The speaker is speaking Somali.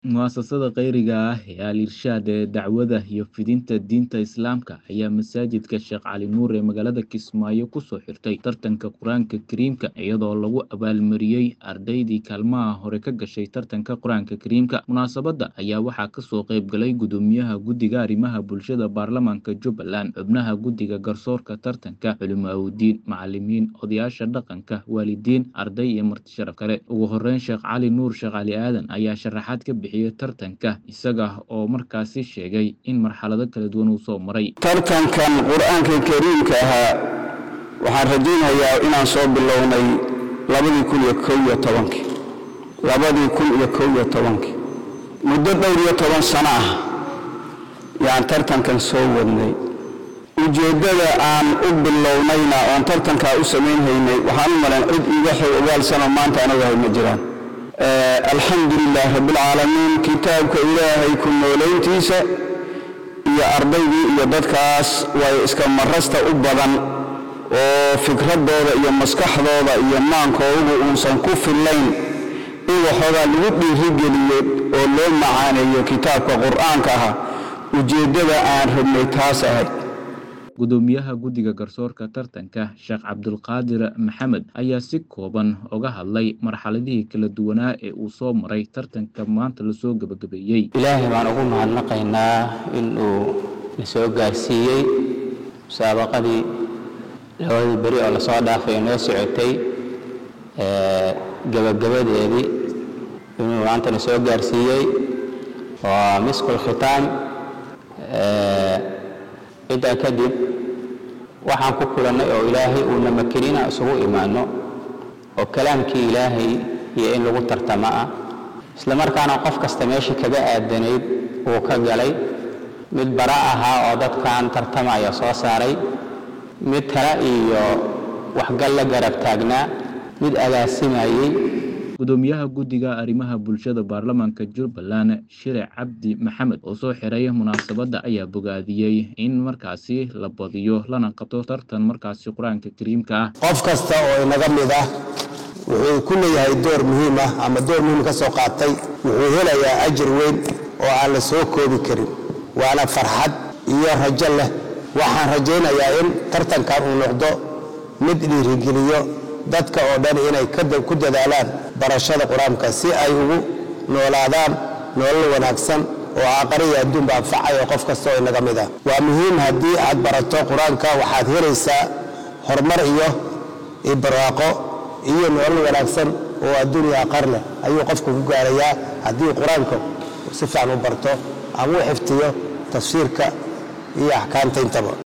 Mu'asasada khayriga ah ee Al-Irshaad ee dacwada iyo fidinta diinta Islaamka ayaa masaajidka Sheekh Cali Nuur ee magaalada Kismaayo ku soo xirtay tartanka Qur'aanka Kariimka iyadoo lagu abaalmariyey ardaydii kaalmaha hore ka gashay tartanka Qur'aanka Kariimka. Munaasabadda ayaa waxaa ka soo qayb galay Gudoomiyaha Guddiga Arrimaha Bulshada Baarlamaanka Jubbaland, xubnaha Guddiga Garsoorka Tartanka, culimaawoodiin, macallimiin, odayaasha dhaqanka, waalidiin, arday iyo marti sharaf kale. Ugu horreyn, Sheekh Cali Nuur Sheekh Cali Aadan ayaa sharaxaad ka bixiyey tartanka, isaga oo markaasi sheegay in marxalado kala duwan uu soo maray. tartankan qur-aanka kariimka ahaa waxaan rajaynayaa inaan soo bilownay labadii kun iyo kow iyo tobankii labadii kun iyo kow iyo tobankii muddo dhowr iyo toban sano ah yaan tartankan soo wadnay ujeeddada aan u bilownayna oon tartankaa u samaynhaynay waxaan u malayn cid iiga xog ogaalsanoo maanta anagu hay ma jiraan alxamdu lilaah rabbilcaalamiin kitaabka ilaahay ku noolayntiisa iyo ardaydii iyo dadkaas way iska marasta u badan oo fikraddooda iyo maskaxdooda iyo maankoodu uusan ku fillayn in waxoogaa lagu dhiirigeliyo oo loo macaaneeyo kitaabka qur'aanka ah ujeeddada aan rabnay taas ahayd Gudoomiyaha Guddiga Garsoorka Tartanka, Sheekh Cabdulqaadir Maxamed, ayaa si kooban uga hadlay marxaladihii kala duwanaa ee uu soo maray tartanka maanta la soo gabagabeeyey. ilaahay baan ugu mahadnaqaynaa in uu na soo gaarsiiyey musaabaqadii labadii beri oo lasoo dhaafay oo noo socotay ee gabagabadeedii inuu maanta na soo gaarsiiyey waa miskul khitaam intaa kadib waxaan ku kulannay oo ilaahay uuna makinina isugu imaanno oo kalaamkii ilaahay iyo in lagu tartamo ah isla markaana qof kasta meeshii kaga aadanayd uu ka galay mid bara ahaa oo dadkan tartamaya soo saaray mid tala iyo waxgal la garab taagnaa mid agaasimayey Gudoomiyaha Guddiga Arrimaha Bulshada Baarlamaanka Jubbaland, Shire Cabdi Maxamed, oo soo xiray munaasabadda ayaa bogaadiyey in markaasi la badiyo lana qabto tartan markaasi Qur'aanka Kariimka ah. qof kasta oo inaga mid ah wuxuu ku leeyahay door muhiim ah ama door muhiim ka soo qaatay wuxuu helayaa ajir weyn oo aan la soo koobi karin waana farxad iyo rajo leh waxaan rajaynayaa in tartankan uu noqdo mid dhiirigeliyo dadka oo dhan inay ku dadaalaan barashada qur-aanka si ay ugu noolaadaan nolol wanaagsan oo aqariya adduunba anfacaya qof kasta oo inaga mid ah waa muhiim haddii aad barato qur-aanka waxaad helaysaa horumar iyo ibraaqo iyo nolol wanaagsan oo adduuniya aqar leh ayuu qofku ku gaarayaa haddii qur-aanka si fiican u barto ama u xiftiyo tafsiirka iyo axkaamta intaba